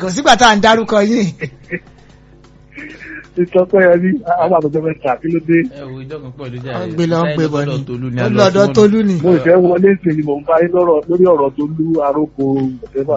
kò sígbà tá à ń dárúkọ yín. ìtọ́pẹ́ yẹn ní àwọn àtọ́jọ́ mẹ́ta kí ló dé. ẹ wo ìjọkùn pọ̀ ló jà wọ́n gbé lọ ń gbé bọ̀ ni ó ní lọ́dọ̀ tolú ni. mo ìfẹ́ wọlé sí ni mò ń bá yín lọ́rọ̀ lórí ọ̀rọ̀ tó lú aróko ìjọba.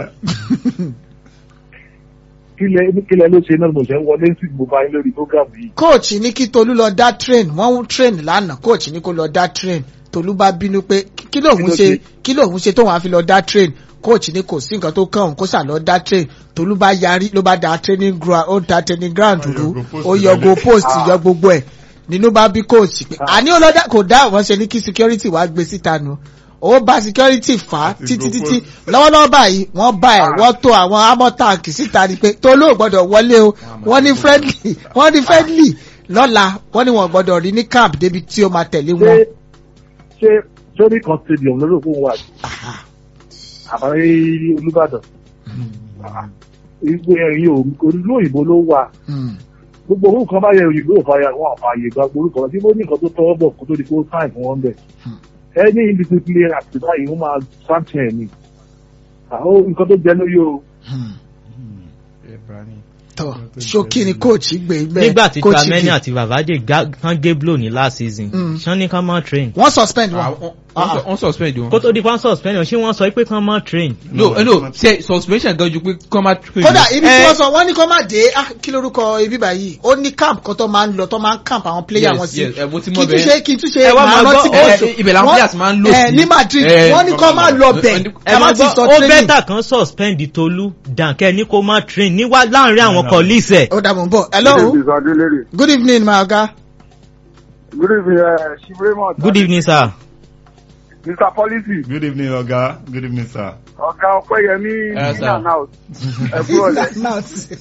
kílẹ̀ kílẹ̀ ló ṣe náà mo ṣe ń wọlé sí mo bá yín lórí program yìí. coach ní kí tolú lọ dá train wọ́n ń train lánàá coach ní kó lọ dá train tolú bá bínú pé kí lóun Kí ló ṣe ṣe? kí lóun ṣe tóun á fi lọ dá train coach ní kò sí nǹkan tó kàn òun kó ṣà lọ dá train tolú bá yarí ló bá da training ground ó da training ground Ó yọ rú go post ó yọ go post Ah. yọ gbogbo ẹ̀ nínú bá bí coach pé àní ó lọ dá kò dá àwọn ṣe ní kí security wàá gbé síta nù ó bá security fà á Àti títí go títí post. lọ́wọ́lọ́wọ́ báyìí wọ́n bá ẹ̀ wọ́n tó àwọn amọ́tàkì síta ni pé tolú ò gbọ́dọ̀ wọlé o wọ́n ní friendly wọ́n ní friendly lọ́la wọ́n ní wọ́n gbọ́dọ̀ rí ní camp débi tí ó máa tẹ̀lé ṣé wọn. ṣé sórí kan stadium lórí òkú wa Aha. àbáyé olúbàdàn ìgbé ẹ̀yìn olú òyìnbó ló wà Mm. gbogbo orúkọ kan bá yẹ òyìnbó òfàyà wọn àfààyè gba gbogbo orúkọ tí ó ní nǹkan tó tọwọ́ bọ̀ kó tó di kó sáìn fún wọn bẹ̀. Hmm. ẹni indiscipline àti báyìí wọ́n máa sáǹtì ẹ̀ ni. àwọn nǹkan tó jẹ lórí o. Hmm. tọ ṣókí ni coach gbé gbẹ nígbà tí coach Trameni gbé. àti Vavade ga- kán gé blow ní last season Mm. ṣán ní kán má train wọ́n suspend wọn. Ah. wọ́n suspend wọn. kó tó di fún suspension ṣé wọ́n sọ pé kán má train. no no ṣe suspension gan ju pé kọ́ máa train. kódà ibi tí Eh, wọ́n sọ wọ́n ní kó má dé ah kí lorúkọ ibi báyìí ó ní camp kan tó máa ń lọ tó máa ń camp àwọn player Yes, wọn sí yes, eh, mo ti kí mọ̀ n tún bẹ́ẹ̀. ṣe kí n tún ṣe Ẹ wá màá máa rántí gbọ́, bẹ́ẹ̀. eh, ibẹ̀ làwọn Wọ́n- players máa ń lò eh, sí. ní Madrid Eh, wọ́n ní kó má lọ bẹ̀ ẹ ẹ ká má máa ti gbọ́ sọ ó training. bẹ́tà kan suspend Tolú dànkẹ́ ní kó má train níwá láàrin àwọn colleagues ẹ̀. ó dàbọ̀ ń bọ̀ hello good evening my oga. good evening uh, Chief Raymond. good evening sir. mr policy good evening ọ̀gá good evening sir. ọ̀gá ọpẹ́yẹmí Yes, in sir. and out ẹ kúrò lẹ. Now,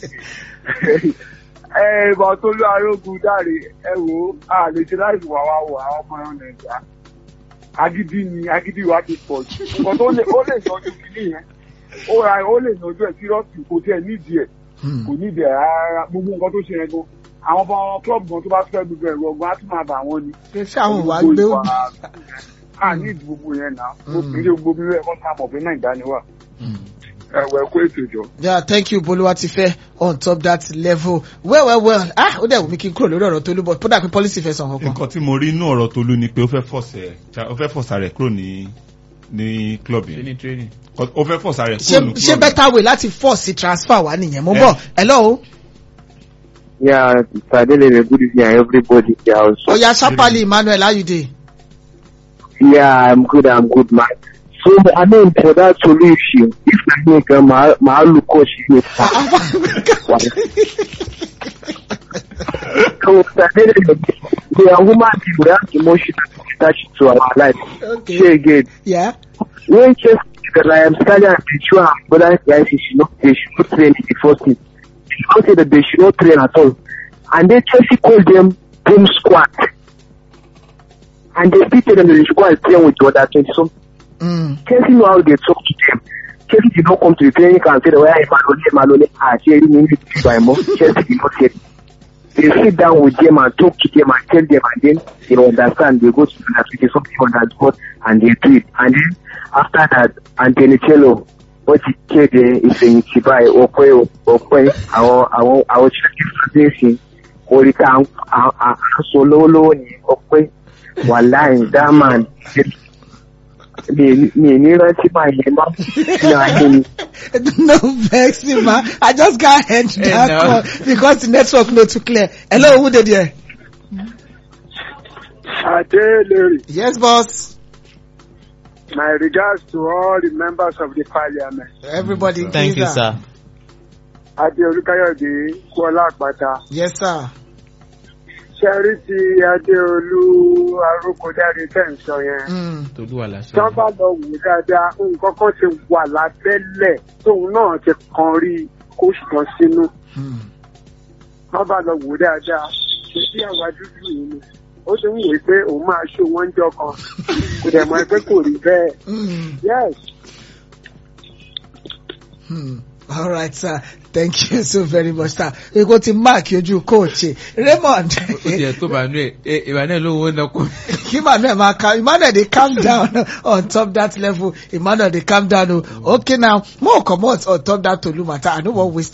ẹ ìbọn tó lú arógun dáre ẹ wò ó a lè ṣe láì wà wá wò àwọn ọmọ ẹran nàìjíríà agídí ni agídí wa ti pọ̀ jù nǹkan tó lè ó lè yanjú kìíní yẹn ó ra ó lè yanjú ẹ̀ sírọ́ọ̀tì kò tiẹ̀ nídìí ẹ̀ Hmm. kò nídìí ẹ̀ rárá gbogbo nǹkan tó ṣe yẹn gan àwọn ọmọ klọ́ọ̀bù gan tó bá fẹ́ gbogbo ẹ̀rọ ọgbọ́n á tún máa bà wọ́n ni. ṣé àwọn ìwà Gbogbo gbé ìwà òbí. a ní ìdí gbogbo yẹn náà Mm. gbogbo ilé gbogbo ilé ẹ̀kọ́ tá a mọ̀ pé nàìjíríà ni wà. ẹ̀wẹ̀ kó ètò ìjọ. yeah thank you Boluwatife on top that level well well well ah ó dẹ̀ wù mí kí n kúrò lórí ọ̀rọ̀ Tolú but kódà pé policy fẹ́ sàn kankan. nǹkan tí mo rí inú ọ̀rọ̀ Tolú ni pé ó fẹ́ fọ̀sẹ̀ ó fẹ́ fọ̀sà rẹ̀ kúrò ní ní club yẹn training training. ó fẹ́ fọ̀sà rẹ̀ ṣé kúrò ní ṣé club yẹn. better way láti force transfer wà nìyẹn mo ń Eh. bọ̀ hello Yeah, Mr. Adelere, good evening, and everybody in the house. oya sharparly Emmanuel how you dey. Yeah, I'm good, I'm good, man. So, I mean, for that solution, if I make a Mahalu Koshi, so, Mr. Adelere, the woman will have emotional attached to our life. okay Say again, yeah. when just because I am studying at the show, but I guys, she should not, they should not train in the first thing. She not say that they should not train at all. And then Chelsea called them boom squad. And they still tell them that they should go and train with the other 20 something. Mm. Chelsea know how they talk to them. Chelsea did not come to the training camp and say, well, Malone, Malone, ah, Chelsea need to buy more. Chelsea did not say it. They sit down with them and talk to them and tell them and then they understand. They go to the activity, something on that spot and they do it. And then after that, Anthony Cello, wọ́n ti kéde ìfẹ̀yìntì báyìí ọpẹ́ o, ọpẹ́ àwọn àwọn àwọn Chelsea fúnṣẹ́sì orí ká à à à sọ lọ́wọ́lọ́wọ́ ní ọpẹ́ wàláì dáman mi mi ní rántí máa yẹ má ní ayé mi. no vex me ma i just can't end Eh, that no. call because the network no too clear hello who dey there. Adelere, yes boss my regards to all the members of the parliament. everybody thank you please, sir. Adé Olúkáyọ̀dé Kọ́lá Àpáta. yes sir. Ṣẹ́rí ti Adéolú Arókòdáre tẹ̀ ń sọ yẹn. Mm. Tolú wà láṣọ. tí wọ́n bá lọ wò dáadáa nǹkan kan ti wà lábẹ́lẹ̀ tóun náà ti kan rí kóṣù kan sínú Mm. wọ́n bá lọ wò dáadáa ṣe sí àwa dúdú yìí ni ó ti ń wòye pé òun máa ṣó wọ́n jọ kan kò dẹ̀ mọ̀ pé kò rí bẹ́ẹ̀ Mm. yes Hmm. All right, sir. Thank you so very much, sir. We go to Mark ojú coach. Raymond. ó tiẹ̀ tó Emmanuel eh, Emmanuel lówó náà kú. Emmanuel ma calm. Emmanuel dey calm down on top that level. Emmanuel dey calm down. o. Okay now, more comot on top that Tolu matter. I no wan waste